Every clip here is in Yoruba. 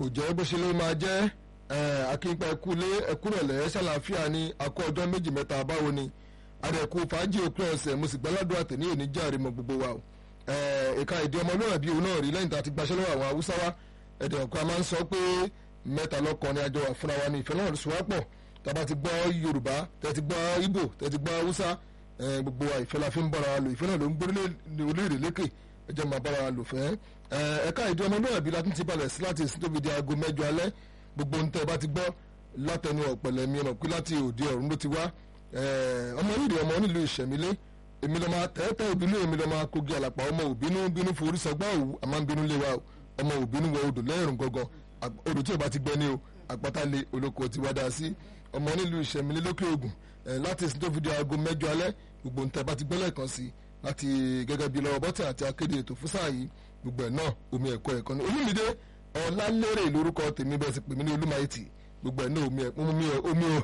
jẹ́ bó ṣe ló máa jẹ́ akínpa ẹkúlé ẹkúrọ̀lẹ́ ṣàlàáfíà ní akọ ọjọ́ méjì mẹ́ta báwo ni adẹ̀kú fàájì òpin ọ̀sẹ̀ mo sì gbẹ́ládùn àtẹ̀ní òní járe mọ́ gbogbo wa o ẹ̀ka ìdí ọmọlúwàbí òun náà rí lẹ́yìn tá a ti gbaṣẹ́ lọ́wọ́ àwọn haúsá wa ẹ̀dẹ̀ ọ̀kan máa ń sọ pé mẹ́ta lọ́kàn ni àjọ wà fúnra wa ní ìfẹ́ náà sùwápọ̀ tàbá ti gbọ́ yorùbá tẹ́ ti gbọ́ ìgbò tẹ́ ti gbọ́ haúsá gbogbo wa ìfẹ́ la fi ń bára wa lò ìfẹ́ náà ló ń gbórílẹ̀ olóòrè lékè ẹ jẹ́ máa bára wa lò fẹ́ ẹ̀ka ìdí ọmọlúwàbí la tún ti balẹ̀ sí láti ìsìn tó fi di aago mẹ́jọ alẹ́ gbogbo ohun tẹ́ ẹ bá ti gbọ́ látẹnu ọ̀pẹ̀lẹ̀ mi ọ̀nà pé láti òde ọ̀run ló ti wá ọmọ yìí ọmọ nílùú ìṣẹ̀mílẹ̀ èmi lọ́ọ́ máa tẹ́tẹ́ òbínú èmi lọ́ọ́ máa kogi àlàpà ọmọ òbínú bínú forí sọgbà òwú àmọ́ bínú lé wa ọmọ òbínú wọ odò lẹ́rùn gangan odò tí ò bá ti gbẹ ní o àpáta lé olóko ti wá dáa sí ọmọ nílùú ìṣẹ̀mílẹ̀ lókè ògùn láti ìsìn tó fi di aago mẹ́jọ alẹ́ gbogbo nǹkan bá ti gbẹ́ lẹ́ẹ̀kan sí láti gẹ́gẹ́ bí lọ́wọ́ bọ́tẹ̀ àti akéde ètò fún sáà yìí gbogbo ẹ̀ náà omi ẹ̀kọ́ ẹ̀kọ́ ni olúmídé ọ̀làlérè lórúkọ tèmi bẹ́ẹ̀ sì pè mí ní olúmáìtì gbogbo ẹ̀ náà omi ẹ̀ omi ẹ̀ omi ẹ̀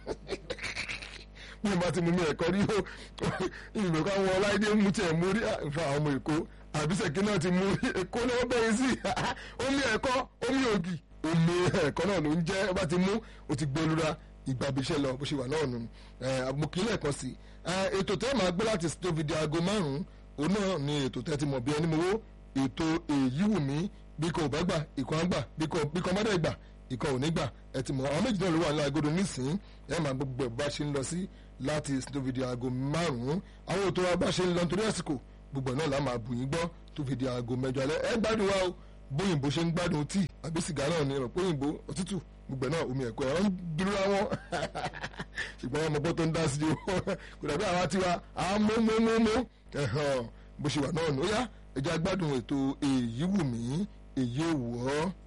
bí mo bá ti mú mi ẹ̀kọ́ rí o ìgbẹ́ ká wọn ọláìdé mú tiẹ̀ mú rí fa àwọn ọmọ èkó àbísẹ̀kí náà ti mú rí èkó náà bẹ̀rẹ̀ sí omi ẹ̀kọ́ omi ògì omi ẹ̀kọ́ náà ló ń jẹ́ bá ti mú o ti gbé olúra ìgbàbíṣẹ́ lọ bó ṣe wà náà nù àmukílẹ̀ kan sí ètò tẹ́ máa gbé láti tó fi di aago márùn-ún òun náà ni ètò tẹ́ ti mọ̀ bí ẹni mowó ètò èyí wù mí bí kò bá gbà ìkan gbà bí kò má dẹ̀ gbà ìkan ò ní gbà ẹ ti mọ̀ àwọn méjì náà ló wà ní agodo nísìnyí ẹ máa gbogbo ẹ̀ bá ṣe ń lọ sí láti tó fi di aago márùn-ún àwọn ètò wa bá ṣe ń lọ nítorí àsìkò gbogbo náà la máa bù yín gbọ́ tó fi di aago mẹ́jọ alẹ́ ẹ gbádùn wa o bóyìnbó ṣe ń gbádùn tíì àbí sìgá náà ni ọ̀pọ̀ òyìnbó òtútù gbogbo náà omi ẹ̀kọ́ ẹ̀ wọ́n dúró wọn ṣùgbọ́n ọmọ bọ́ tó ń dá sí i kò dàbí àwa tiwa àmúmúmúmú bó ṣe wà náà nù ó yá ẹ jẹ́ agbádùn ètò èyí wù mí èyí ò wù ọ́.